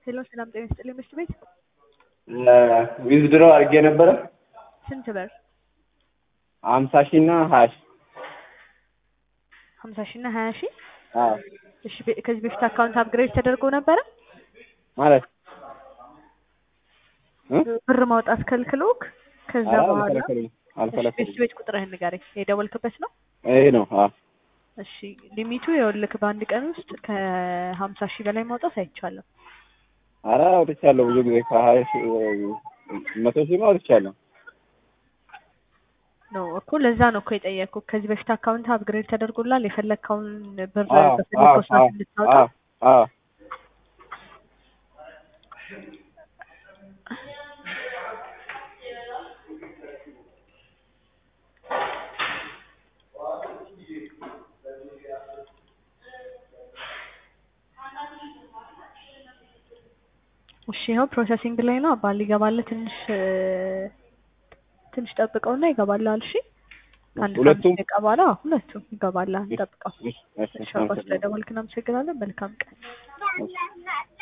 ሄሎ ሰላም ጤና ይስጥልኝ ምሽት ቤት ዊዝድሮ አድርጌ ነበረ ስንት ብር? ሀምሳ ሺህ እና ሀያ ሺህ ሀምሳ ሺህ እና ሀያ ሺህ አዎ እሺ በ- ከዚህ በፊት አካውንት አፕግሬድ ተደርጎ ነበረ? ማለት እ? ብር ማውጣት ከልክሎክ ከዛ ኧረ በኋላ አልከለከሉኝም እሺ አልከለከሉኝም ቤት ቤት ቁጥርህን ንገረኝ የደወልክበት ነው? ይሄ ነው አዎ እሺ ሊሚቱ ይኸውልህ በአንድ ቀን ውስጥ ከሀምሳ ሺህ በላይ ማውጣት አይቻልም። ኧረ አውጥቻለሁ ብዙ ጊዜ ከሀያ ሺህ መቶ ሺህ አውጥቻለሁ ነው እኮ ለዛ ነው እኮ የጠየቅኩህ። ከዚህ በፊት አካውንት አፕግሬድ ተደርጎላል የፈለግከውን ብር አዎ አዎ በፈለግከው ሰዓት አዎ እንድታወጣ አዎ አዎ እሺ ይኸው ፕሮሰሲንግ ላይ ነው። አባል ይገባል። ትንሽ እ፣ ትንሽ ጠብቀውና ይገባልሃል። እሺ አንድ ሁለቱም? ከአምስት ደቂቃ በኋላ አዎ፣ ሁለቱም ይገባልሃል። ጠብቀው። እሺ እሺ እሺ አባ ስለደወልክ እናመሰግናለን። መልካም ቀን። እሺ